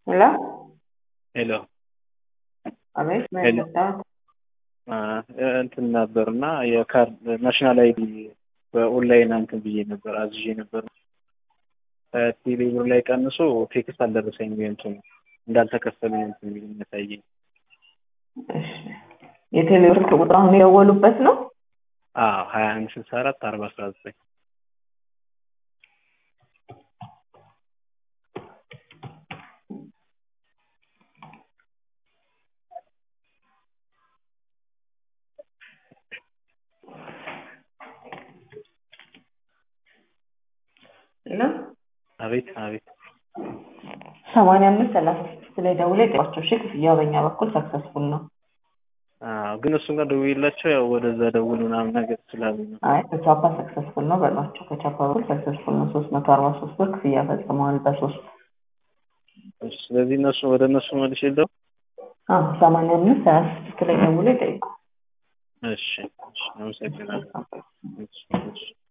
ሄሎ ሄሎ አቤት ምን ሄሎ። መጣሁት? እንትን ነበር እና የካርድ ናሽናል አይዲ በኦንላይን እንትን ብዬ ነበር አዝዤ ነበር። ቴሌብር ላይ ቀንሶ ቴክስት አልደረሰኝም። እንትን እንዳልተከፈለኝ እንትን የሚል የሚያሳየኝ። እሺ የቴሌብር ስልክ ቁጥር አሁን የደወሉበት ነው? አዎ ሀያ አንድ ስልሳ አራት አርባ አስራ ዘጠኝ ሄሎ አቤት አቤት ሰማንያ አምስት ሰላሳ ስድስት ላይ ደውለው ይጠይቋቸው። እሺ ክፍያው በእኛ በኩል ሰክሰስፉል ነው። አዎ ግን እሱን ጋር ደውዬላቸው ያው ወደዛ ደውል ምናምን ነገር ስላሉኝ ነው። አይ ከቻፓ ሰክሰስፉል ነው በሏቸው። ከቻፓ በኩል ሰክሰስፉል ነው። ሶስት መቶ አርባ ሶስት ብር ክፍያ ፈጽመዋል በሶስት እሺ፣ ስለዚህ እነሱ ወደ እነሱ መልሼ ልደው አዎ ሰማንያ አምስት ሰላሳ ስድስት ላይ ደውለው ይጠይቁ። እሺ እሺ፣ አመሰግናለሁ። እሺ እሺ